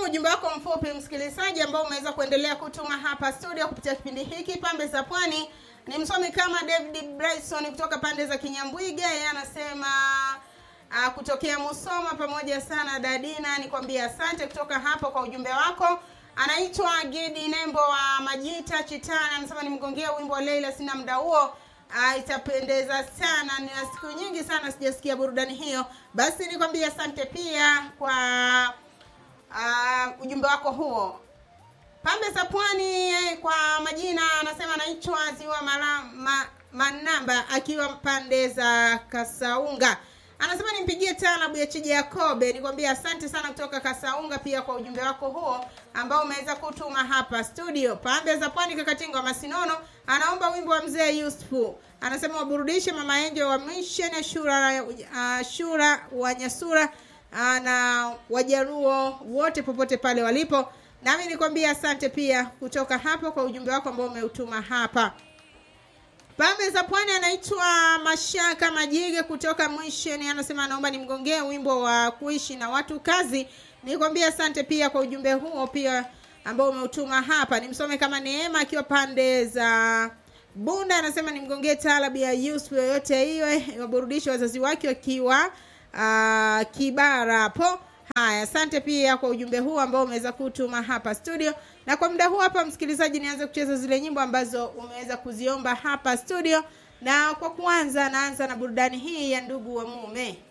ujumbe wako mfupi msikilizaji ambao umeweza kuendelea kutuma hapa studio kupitia kipindi hiki pambe za pwani ni msomi kama david bryson kutoka pande za kinyambwiga yeye anasema uh, kutokea musoma pamoja sana dadina nikwambia asante kutoka hapo kwa ujumbe wako anaitwa gidi nembo wa majita chitana anasema nimgongea wimbo wa leila sina muda huo uh, itapendeza sana nina siku nyingi sana sijasikia burudani hiyo basi nikwambia asante pia kwa uh, ujumbe wako huo pambe za pwani eh, kwa majina anasema anaitwa ziwa mara, ma, manamba akiwa pande za kasaunga anasema nimpigie talabu ya chiji yakobe nikwambia asante sana kutoka kasaunga pia kwa ujumbe wako huo ambao umeweza kutuma hapa studio pambe za pwani kakatinga wa masinono anaomba wimbo wa mzee yusufu anasema waburudishe mama enjo wa mission ya shura, uh, shura wa nyasura uh, na wajaruo wote popote pale walipo nami nikwambia asante pia kutoka hapo kwa ujumbe wako ambao umeutuma hapa pambe za pwani anaitwa mashaka majige kutoka mwisheni anasema anaomba nimgongee wimbo wa kuishi na watu kazi nikwambia asante pia kwa ujumbe huo pia ambao umeutuma hapa nimsome kama neema akiwa pande za bunda anasema nimgongee taalabu ya yusuf yoyote iwe waburudishe wazazi wake wakiwa uh, kibara hapo haya asante pia kwa ujumbe huu ambao umeweza kutuma hapa studio na kwa muda huu hapa msikilizaji nianze kucheza zile nyimbo ambazo umeweza kuziomba hapa studio na kwa kuanza naanza na burudani hii ya ndugu wa mume